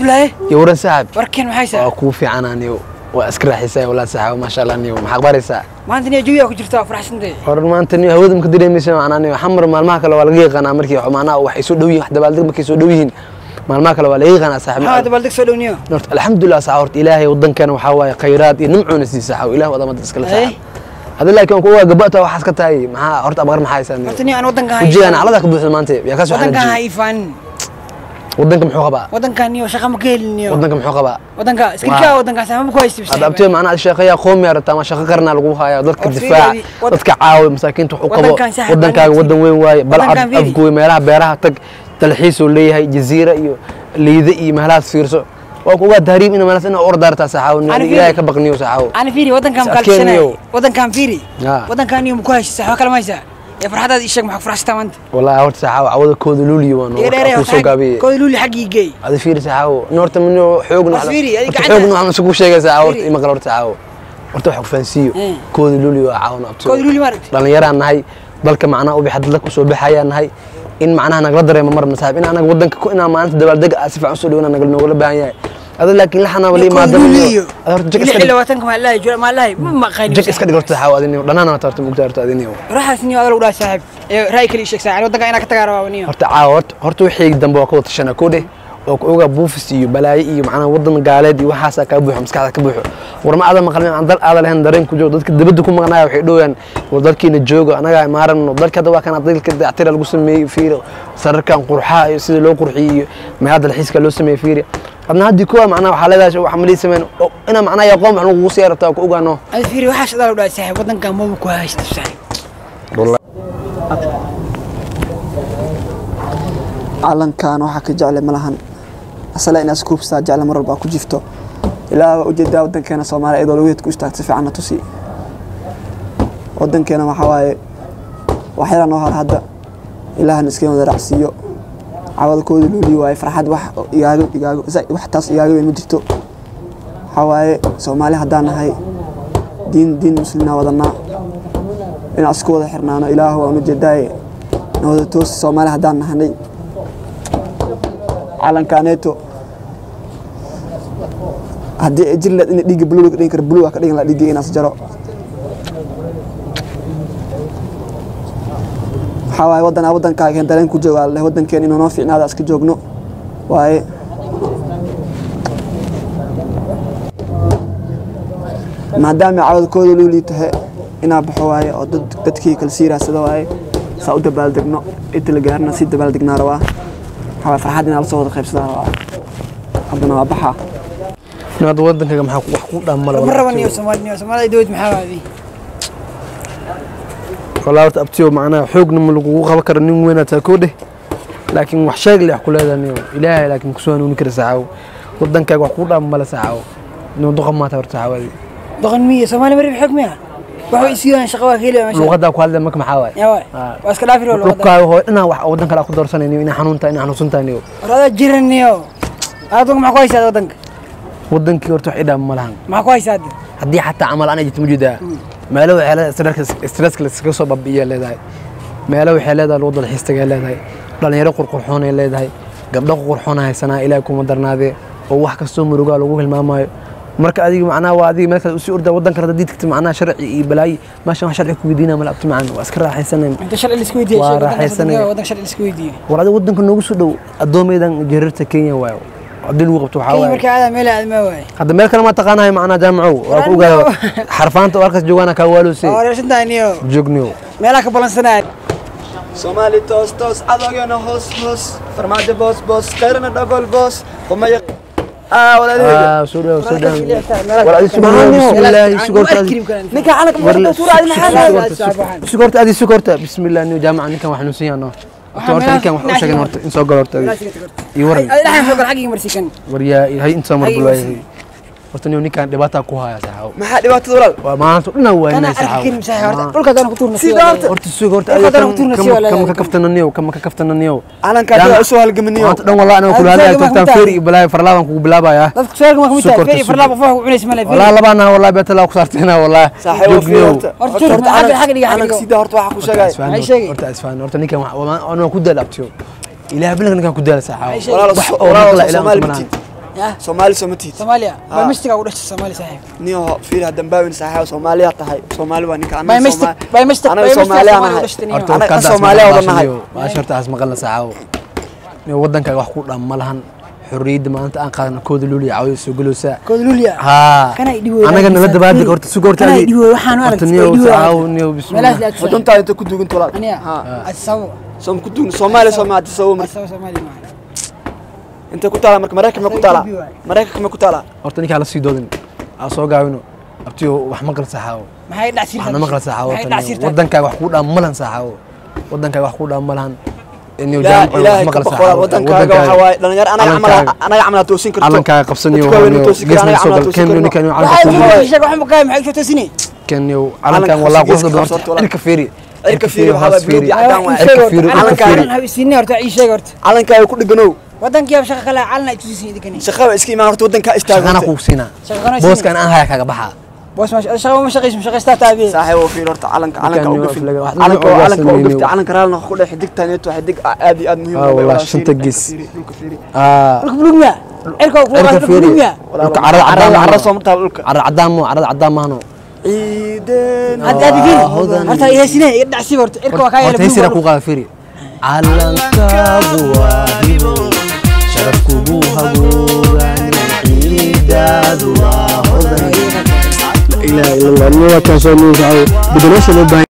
cabdulaahi iyo waran saaxib warkeen maxay saa waa kuu fiican aniyo waa iska raaxaysaa walaa saaxib maasha allah niyo maxaa qabaraysaa maanta niyo jawigaa ku jirta waa faraxsantay hor maanta niyo hawada maka dareemaysa macnaa niyo xamar maalmaha kale waa laga yaqaanaa markii macnaha waxay soo dhow yihiin wax dabaaldeg markay soo dhow yihiin maalmaha kale waa laga yaqaanaa maxaa saaxib dabaaldeg soo dhow niyo horta alxamdulilah saaxib horta ilaahay waddankeena waxaa waaye khayraad iyo nimcuuna sii saaxib ilaah wadamada iskale Ay. saaxib hadda laakiin ku waa gabata waxaas ka tahay maxaa horta abaqar maxaa haysaa niyo horta niyo aan waddanka wajigaan calada ka buuxda maanta yaa ka soo waddankan ha xanajiye iifaanin waddanka muxuu qabaa waddankan niyo shaqa ma ka helin niyo waddanka muxuu qabaa waddanka iskirkaa waddankaas ama ku haysta hadda abtee macnaa sheekaya qoomi arata ama shaqo qarna lagu haya dadka War difaac fiiri, wad- dadka caawi masaakiinta wuxuu qabo Waddankan saaxiib waddankaaga baan waddan weyn waaye balcad Waddankan fiiri. afgooy meelaha beeraha tag dalxiisuu leeyahay jaziira iyo liide iyo meelahaas fiirso waa kuga tahriib ina meelahaas ina ordaartaa saxaawo Ani fiiri. ilaahay ka baqniyo saxaawo ana fiiri waddankan Is mukaalsanayo adkeeniyo. waddankan fiiri Ya. waddankan niyo maku haysta waxba kale ma haysaa ee farxadaada ii sheeg maxaa ku faraxsataa maanta wallahi horta saxaawo cawada kooda luuliyo waan iga dheeree ku soo gaabiyey kooda luuli xaggii geey adi fiiri saxaawo noorta minoo xoog War fiiri, adiga horta gacanta- xoog noocan isugu sheegay saxaawo horta Fiiri. ima qala horta saxaawo horta wax ku fahansiiyo Eh. kooda luuliyo waa caawin abtoo kooda luuli maaragti dhalinyaraan nahay dalka macnaha ubi hadda dadka usoo baxayaan nahay in macnaha nagala dareemo mar masaaxib in anaga wadanka ku inaan maalinta dabaaldega ah si fiican usoo dhawna nagal noogala baahan yahay ada laakiin laxana wali kooda maadama luuli iyo ada horta jag lix iska iyo dhig labaatanka maa lahay jura maa lahay ma maqaynin jag iska dhig horta xaaw adiniyo dhanaan horta horta mugta horta adiniyo raxaas niyo adal udhaa saaxiib ee raay kale ii sheeg saaxiib waddanka inaa ka tagaa rabaa niyo horta caawa horta horta wixii dambe waa ka wada tashana koo dheh oo ku ogaa buufis iyo balaayo iyo macnaha wadan gaaleed iyo waxaasaa kaa buuxo maskaxda ka buuxo war ma aadan maqlin aan dal aadan lahayn dareen ku joogo dadka dibadda ku maqnaya waxay dhowayaan war dalkiina jooga anagaa maaran dalka hadda waa kana dalka dayactira lagu sameeyey fiiri sararkan qurxaha iyo sida loo qurxiyey iyo meelaha dalxiiska loo sameeyey fiiri adna haddii kuwa macnaha waxaa leedahay wax malii sameyn oo inaa macnaha aqoon wax lagugu sii rabtaa ku ogaano ada fiiri waxaas adal udhaa saaxiib waddankan maba ku haysta saaxiib calankan waxaa ka jecle ma lahan asala inaad iskuubsataa jecle mar walbaa ku jifto ilaa waa ujeedaa wadankeena soomaaliya iyadoo lagu ku istaagta si fiicanna tusi wadankeena waxaa waaye waxyaala noo hara hadda ilaahana iska wada raacsiiyo cawadkooda loolii waaye farxad wax igaago igaago zaid wax taas igaaga weyn ma jirto waxaa waaye soomaali haddaan nahay diin diin muslimnaa wadanaa inaan isku wada xirnaano ilaah waan ujeedaaye nawada toosi soomaali haddaan nahanay calankaaneeto haddii ay jiri lahayd in dhiigga buluuga ka dhigin karo buluuga ka dhigin lahaa dhiigga inaas jaro waxaa waaye waddanaa waddankaaga heen dareen ku joogaa leh waddankeen inuu noo fiicnaada iska joogno waaye maadaama cawadkooda luu liitahe inaa baxo waaye oo dad dadkii kala sii raadsada waaye saa u dabaaldegno inta la gaarna sii dabaaldegnaa rabaa waxaa waaye farxad inaa lasoo wada qaybsadaa rabaa haddana waa baxaa nin hadda wadankaga maxaa ku- wax ku dhammala ma raba niyo soomaali niyo soomaalida dowlad maxaa waadi والله horta abtiyo macnaha xoogna ma lagugu qaban karo nin weyn taa koo dheh laakiin wax sheeg leh wax ku leedahay niyo ilaahay laakiin kusoo hanuuni kara saxaawo wadankaaga wax kuu dhaama male saxaawo nin duqa maata horta saxaawadi doqon miya soomaali marib xoog miya waxa way siiyaan shaqo waa ka helaya meesha luuqadaa ku hadlaya marka maxaa waaye yaa waay Ah. waa iska dhaafi roo luqada dhulkaaga hoo inaa wax wadan kale aad ku doorsanayniyo inaa xanuuntahay inaa xanuunsantahay niyo waraada jiran niyo aadunka maxaa ku haysaa waddanka wadankii horta wax idhaama ma lahan maxaa ku haysaa hadda haddii xataa camal ana jirto ma jeedaa meelo waxay leedahay stresska stresska laskaga soo babi'iya leedahay meelo waxay leedahay lagu dalxiistaga leedahay dhalinyaro qurqurxoonay leedahay gabdho qurqurxoona haysanaa ilaahay kuma darnaadee oo wax kastoo murugaa lagu hilmaamayo marka adiga macnaha waa adiga meel kale usii ordaa waddan kale hadii tagta macnaha sharci iyo balaayi meeshan wax sharci ku weydiinaa mala abti macaan waa iska raaxaysanayn inta sharci la isku weydiiyay Waa sheeg waddanka raaxaysanaya. waddanka waddanka sharci la isku weydiiyay war adiga waddanka noogu soo dhow addoomaydan jarirta kenya waayo haddii lagu qabto waxaa kenya waaye markaa aadaa meel aadmaa waaye hadda meel kale ma taqaanahay macnaha jaamacow waa ku ogaada xarfaanta oo halkaas joogaana kaa waalose waa wareersantahay niyo joogniyo meelaha ka balansanaya soomaali toos toos cadowgeena hoos hoos farmaajo boos boos khayrana dhagol boos qumaya aa walaalaheega Ah, soo dhaw soo dhaw Meelaha- war adi sugan bismillaahi sugoorta adi ninka calanka Warle- suura adi maxaa sugoorta adi sugoorta bismillah niyo jaamaca ninkan wax xanuunsan yaano horta horta ninkan wax u sheegan horta in soo galo horta adi. iyo waran adi dhaxan soo gal xaggii marsikan war yaa hay inta mar Xaggii bulwaayay horta niyo ninkan dhibaataa ku haya saxaaw maxaa dhibaatada walaal waa maanta dhan waa kana inay arki saxaaw karim saxi horta dhulka hadaan ku tuurna Sida horta- horta sug horta Dhulka adi hadaan ku tuurna si waa kama leedahay. ka kaftana niyo kama ka kaftana niyo calankaa daa usoo halgamaniyo maanta dhan wallahi aniga kula Adiga hadlaya ma tagtaan kumitahay? feer iyo balaayo farlaaban kugu bilaabayaa dadka su'aalka ma kamid tahay Sukorta, feri farlaaq qof wax ku cunaysa male والله لبانا والله بيت الله كسرتنا والله saaxiib waa fiir horta Horta jir, xagga- xagga dhiga, xagga calanka dhigo. sida horta waxaa ku sheegay Maxay sheegay? horta asfaan horta ninkan wax- wamaa- anoo ku daal abtiyo ilaahay bilanka ninkan ku daal saxaawo Maxay sheegay? walaal wax oo walaal maqla soo ilaahay Soomaali kuma bitin lahan. Yah. soomaali soo ma tihid soomaaliya Ah. biomistiga u dhashay soomaali saaxiib niyo fiir hadan baawin saaxiib soomaaliya tahay soomaali waa ninka biomistic biomistic anaga biomistic soomaaliya soomaaliya u nahay dhashtay horta Anaga warkaadaas Soomaaliya maqal wada nahay. baashiyo, baasha horta aas maqalna saacaabo Nin wadankaaga wax ku dham ma lahan xorriyadda maanta aan qaadana kooda luuliya cawada soo galowsaa koodluliya haa Kana i dhibo, anaga nala laakiin dabaaldeg fiiri. horta suga horta Kana i adi- dhibo, waxaan u horta aragtay, niyow i dhibo, saacaabo aragtay. niyow meelahaas bismillah aad soo waduntaada inta ku dugan tolaad aniya Ha. asabo soom ku dugan soomaaliya soomaa hadda soo mar asabo soomaali maaha inta ku taala marka maraykanka ma ku taala maraykanka ma ku taala horta ninkaa la sii doodin aan soo gaabino abtiyo wax maqal saacaabo maxay dhacsiirtaa waxna maqal saacaabo maxay horta niyow. dhacsiirtaa wadankaaga wax ku dham ma lahan saacaabo wadankaaga wax ku dham ma lahan niyow لا jaamacada wax إلهي maqal كبقرة saacaabo ودنكاga waxa waaye dhalinyaro anaga camal anaga camal aad toosin karto calankaaga qabsaniyo Dadka waaweyn toosin karaan, anaga camal aad toosin karno. ninkan waxay calanka ku sheeg waxaan maqaay maxay ku toosini كان يو علنك علن كان خاص والله جيسك قصد خاص دورت ولا- عرك فيري عرك فيري وحابة بلوغ يا عدان واحد. عرك فيري علنك عرك فيري calan isiinay horta ii sheeg horta calankaaga ku dhiganow wadankii ab shaqa kale calan ay tusisin idinkan shaqaba iska imaan horta wadankaa istaago انا اخوك سينا shaqana بوس كان انا هاي كاغا بخا boos ma shaqa ma shaqayso shaqaystaa taabiye saaxiib oo fiir horta calanka calanka Markaan u yoo gafin aflaga, wax calanka dhan oo calanka u sameeyay. gafta calanka raalna ku dhex xidigtaneeto xidig aad iyo aad muhiim Ah, u ah, wallahi, walaal, shanta fiiri, gees. fiiri, dhulka fiiri. اه dhulka buluug miya cirka ku عرك dhulka فيري buluug miya لك عرض عدام carrada مانو soo martaa dhulka عرض عدام مو عرض عدام مانو ciideen hadda aad fiiri hodan. horta ihaysinay iga dhacsi horta cirka waa kaa yeelay هورتي سيرا buluug كو قال فيري علنكاغو واهيبو شرفكو بو هبوغان عيدادو واهودان لا اله الا الله نوا كان سو نوزعو بدلوش لو